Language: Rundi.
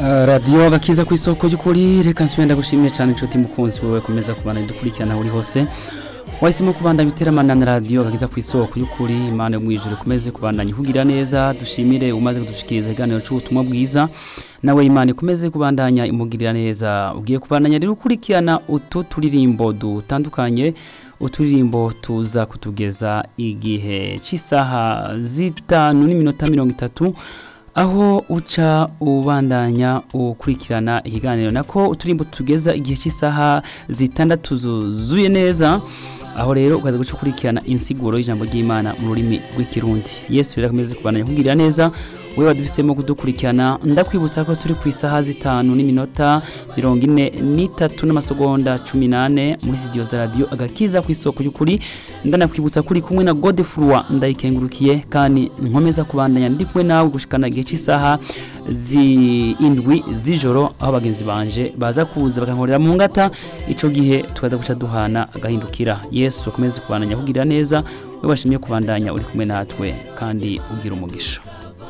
radiyo agakiza ku isoko ry'ukuri reka nsubire ndagushimiye cyane inshuti mukunzi wowe komeza kubana dukurikirana uri hose wahisemo kubandanya iteramana na radiyo agakiza ku isoko y'ukuri imana yo mu ijoro ikomeze kubandanya ihugira neza dushimire umaze kudushikiriza ikiganiro cy'ubutumwa bwiza nawe imana ikomeze kubandanya imugirira neza ugiye kubandanya rero ukurikirana utu turirimbo dutandukanye uturirimbo tuza kutugeza igihe cy'isaha zitanu n'iminota mirongo itatu aho uca ubandanya ukurikirana ikiganiro nako uturimbo tugeza igihe cy'isaha zitandatu zuzuye neza aho rero ukaza guca ukurikirana insiguro y'ijambo ry'imana mu rurimi rw'ikirundi yesu rero akomeze kubandanya kugirira neza we wadufisemo kudukurikirana ndakwibutsa ko turi ku isaha zitanu n'iminota mirongo ine n'itatu n'amasegonda cumi n'ane muri sitidiyo za radiyo agakiza ku isoko y'ukuri ndanakwibutsa kuri kumwe na godefurwa ndayikengurukiye kandi nkomeza kubandanya ndi kumwe nawe gushikana igihe cy'isaha z'indwi z'ijoro aho bagenzi banje baza kuza bakankorera mu ngata icyo gihe tukaza guca duhana agahindukira yesu akomeze kubandanya kugira neza we bashimye kubandanya uri kumwe natwe kandi ugira umugisha